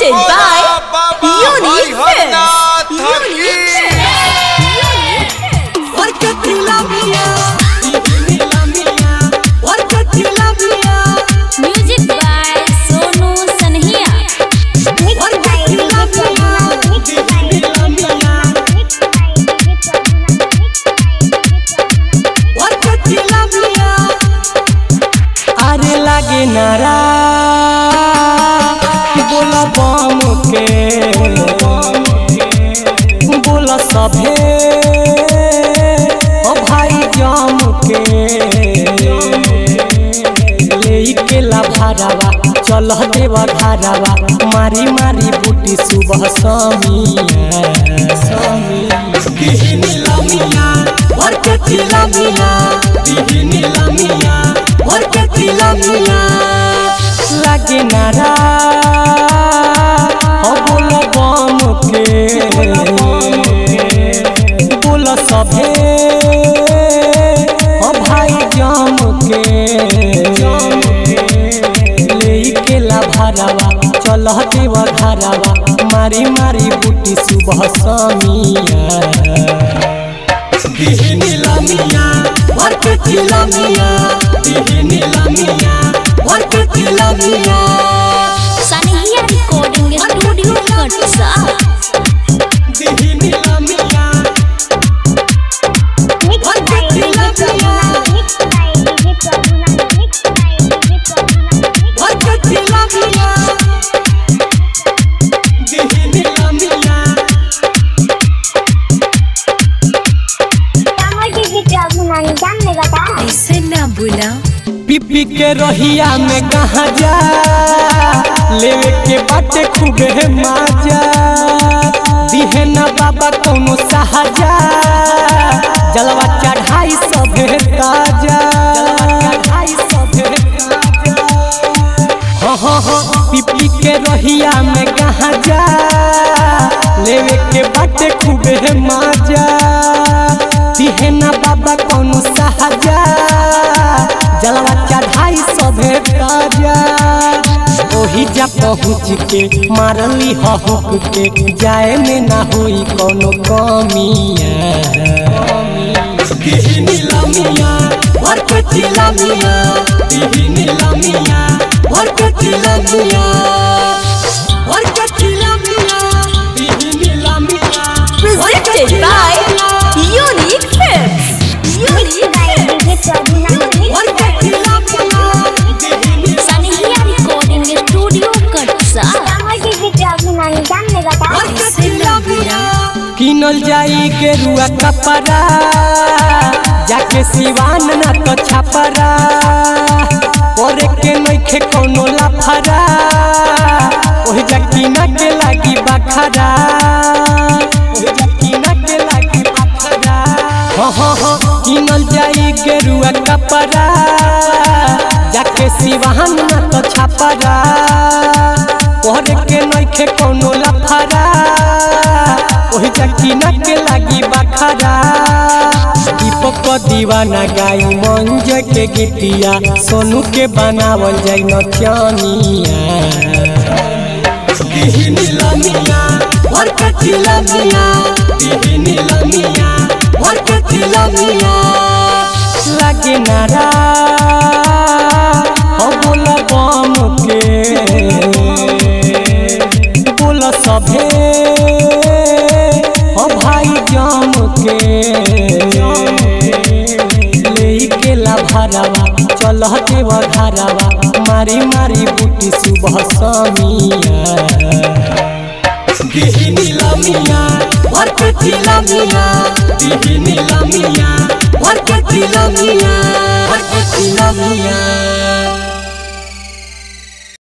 Presented by Unique Films. Unique Music by Sonu Sanhia. अरे लागे नारा बोला बम के बोला सभे ओ भाई जम के ले के लाभारावा चल देवा धारावा मारी मारी बूटी सुबह समिया समिया दिहनी लमिया और के तिलमिया दिहनी लमिया और के तिलमिया लागे नारा ओ बोल बम के बोल सभे ओ भाई जम के ले के लाभारावा चल देव धारावा मारी मारी बूटी सुबह समिया दिहनी लमिया और के तिलमिया दिहनी लमिया और के तिलमिया Sanhia Recording Studio Katsa. दिहनी लमिया और के तिलमिया दिहनी लमिया ऐसे ना बुला पिपी के रहिया में कहा जा लेवे के बाटे खूबे माजा दिहे ना बाबा कोनो सहाजा जलवा चढ़ाई सभे ताजा चढ़ाई सभे ताजा हाँ हाँ हाँ पिपी के रहिया में कहा जा लेवे के बाटे खूबे माजा दिहे ना बाबा कोनो सहाजा जलवा चढ़ाई सभे ताजा ओही जा पहुँच के मारली हहुक के जाए में ना होई कोनो कमिया दिहनी लमिया और के तिलमिया दिहनी लमिया और के तिलमिया और के तिलमिया दिहनी लमिया Presented by Unique Films. Unique Films. और के तिलमिया दिहनी Sanhia Recording Studio Katsa. किनल जाई के रुआ कपड़ा जाके सिवान ना तो छपरा करे के नइखे कोनो लफरा ओहि जकीना के लागी बखरा ओहि जकीना के लागी बखरा हाँ हाँ हाँ किनल जाई के रुआ कपड़ा जाके सिवान ना तो छपरा करे के नइखे कोनो लफरा ओहि जकीना के लागी बखरा दीपक दीवाना गाई मंज के गीतिया सोनू के बनावल जाई नचनिया दिहनी लमिया और के तिलमिया दिहनी लमिया और के तिलमिया लागे नारा ओ बोल बम के बोल सभे ओ भाई जम के ले के लाभारावा चल देव धारावा मारी मारी बूटी सुबह समिया दिहनी लमिया और के तिलमिया दिहनी लमिया और के तिलमिया और के तिलमिया